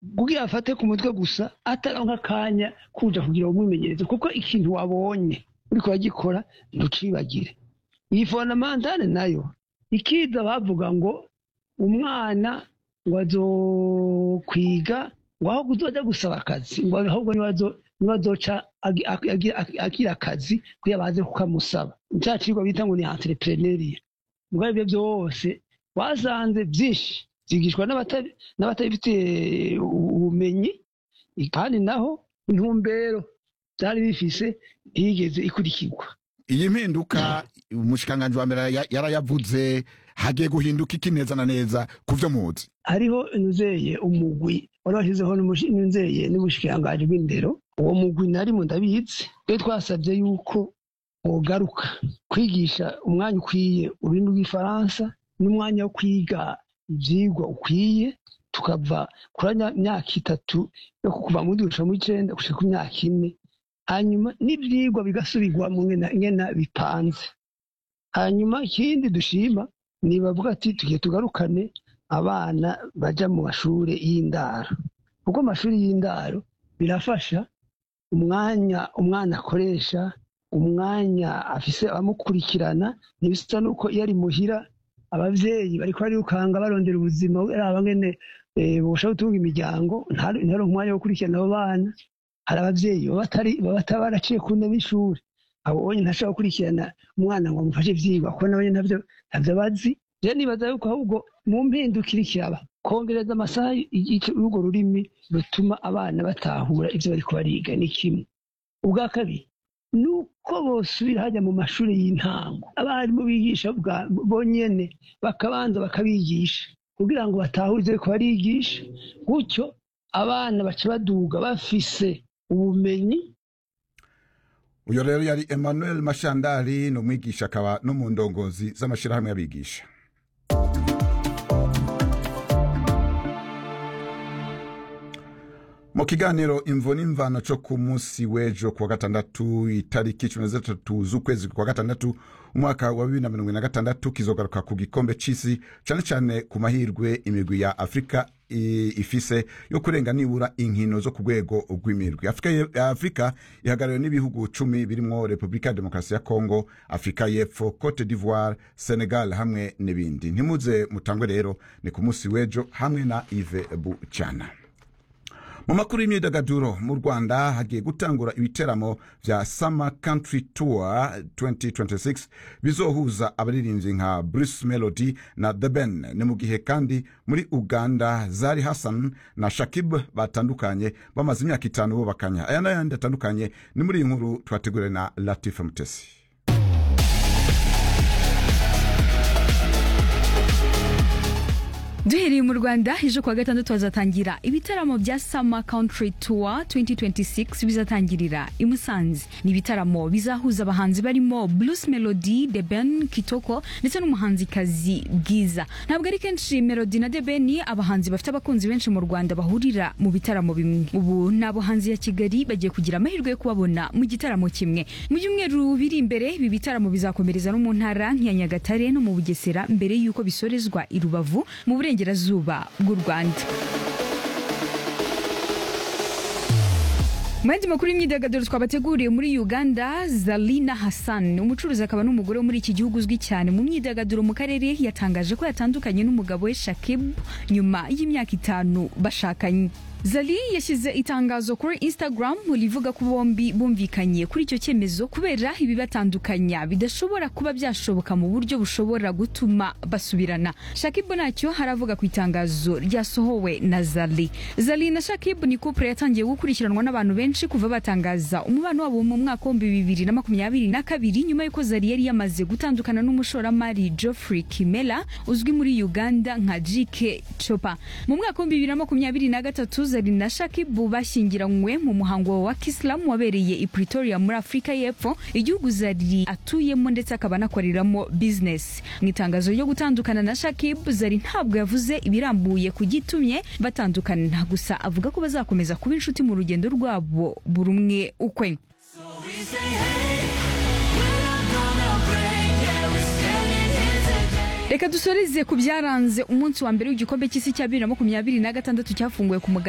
kugira afate ku mutwe gusa ataronka akanya kuja kugira umwimenyerezo kuko ikintu wabonye uriko uragikora ntucibagire iyi fondamentale nayo ikiza bavuga ngo umwana ngo azokwiga ngo aho kuzoja gusaba akazi ngo ahubwo nibazo nibazoca agi- agi- agi- agi- agira akazi kugira baze kukamusaba ca cigwa bita ngo ni entrepreneuria mugabo ivyo vyose wasanze vyinshi vyigishwa n'abata- n'abatabifitiye ubumenyi kandi naho intumbero vyari bifise ntiyigeze ikurikirwa iyi mpinduka umushikiranganji wa mbere ya- yarayavuze hagiye guhinduka iki neza na neza ku vyo muzi hariho inzeye umugwi wari washyizeho n'umushi- n'inzeye n'ubushikiranganji bw'indero uwo mugwi narimo ndabizi iyo twasabye yuko wogaruka kwigisha umwanya ukwiye ururimi rw'ifaransa n'umwanya wo kwiga ivyigwa ukwiye tukava kuri nya- myaka itatu yo kuva muri gushika muri icenda gushika ku myaka ine hanyuma n'ivyigwa bigasubirwamo ngena ngena bipanze hanyuma ikindi dushima ni bavuga ati tugiye tugarukane abana baja mu mashure y'indaro kuko amashuri y'indaro birafasha umwanya umwana akoresha umwanya afise abamukurikirana ntibisa nuko iyo ari muhira abavyeyi bariko barirukanga barondera ubuzima araba ngene eh, bosha gutunga imiryango ntari ntaronke umwanya wo gukurikirana abo bana hari abavyeyi baba batari baba bataba baraciye ku ntebe y'ishuri abo bonye ntashobora gukurikirana umwana ngo amufashe ivyigwa kuko nabonye ntavyo ntavyo bazi je nibaza yuko ahubwo mu mpindukire ikiraba kongereza amasaha y'urwo rurimi rutuma abana batahura ivyo bariko bariga ni kimwe ubwa kabiri ni uko bosubira hajya mu mashuri y'intango abarimu bigisha bwa- bonyene bakabanza bakabigisha kugira ngo batahure ivyo bariko barigisha gutyo abana baca baduga bafise ubumenyi uyo rero yari emmanuel mashandari ni umwigisha akaba no mu ndongozi z'amashirahamwe y'abigisha mu kiganiro imvo n'imvano co ku munsi w'ejo kuwa gatandatu itariki cumi na zitatu z'ukwezi kwa gatandatu umwaka wa bibiri na mirongo ine na gatandatu kizogaruka ku gikombe c'isi cane cane ku mahirwe imigwi ya afurika i- ifise yo kurenga nibura inkino zo ku rwego rw'imirwi afurika ye- afurika ihagarariwe n'ibihugu cumi birimwo repubulika ya demokarasi ya kongo afurika y'epfo cote d'ivoire senegal hamwe n'ibindi ntimuze mutangwe rero ni ku munsi w'ejo hamwe na ive bucana mu makuru y'imyidagaduro mu rwanda hagiye gutangura ibiteramo vya summer country tour 2026 bizohuza abaririmbyi nka bruce melody na the ben ni mu gihe kandi muri uganda zari hassan na shakib batandukanye bamaze imyaka itanu bubakanya aya n'ayandi atandukanye ni muri iyi nkuru twateguriwe na latifa mutesi duhereye mu rwanda ejo kuwa gatandatu hazatangira ibitaramo bya summer country tour 2026 bizatangirira i musanze ni ibitaramo bizahuza abahanzi barimo blues melody the ben kitoko ndetse n'umuhanzikazi bwiza ntabwo ari kenshi melody na the ben abahanzi bafite abakunzi benshi mu rwanda bahurira mu bitaramo bimwe ubu ni abahanzi ya kigali bagiye kugira amahirwe yo kubabona mu gitaramo kimwe mu byumweru biri imbere ibi bitaramo bizakomereza no mu ntara nk'iya nyagatare no mu bugesera mbere y'uko bisorezwa i rubavu mu burengerazuba bw'u rwanda mu yandi makuru y'imyidagaduro twabateguriye muri uganda zalina hassan umucuruzi akaba n'umugore wo muri iki gihugu uzwi cyane mu myidagaduro mu karere yatangaje ko yatandukanye n'umugabo we shakib nyuma y'imyaka itanu bashakanye zali yashyize itangazo kuri instagram rivuga ko bombi bumvikanye kuri icyo cyemezo kubera ibibatandukanya bidashobora kuba byashoboka mu buryo bushobora gutuma basubirana shakib ntacyo haravuga ku itangazo ryasohowe na zali zali na shakib ni couple yatangiye gukurikiranwa n'abantu benshi kuva batangaza umubano wabo mu mwaka w'ibihumbi bibiri na makumyabiri na kabiri nyuma y'uko zari yari yamaze gutandukana n'umushoramari geoffrey kimela uzwi muri uganda nka jike chopa mu mwaka w'ibihumbi bibiri na makumyabiri na gatatu zari na shakibu bashyingiranywe mu muhango wa kisilamu wabereye i pretoria muri afurika y'epfo igihugu zari atuyemo ndetse akaba anakoreramo bizinesi mu itangazo ryo gutandukana na shakibu zari ntabwo yavuze ibirambuye ku gitumye batandukana gusa avuga ko bazakomeza kuba inshuti mu rugendo rwabo buri umwe ukwe reka dusoreze ku byaranze umunsi wa mbere w'igikombe cy'isi cya bibiri na makumyabiri na gatandatu cyafunguwe ku mugaragaro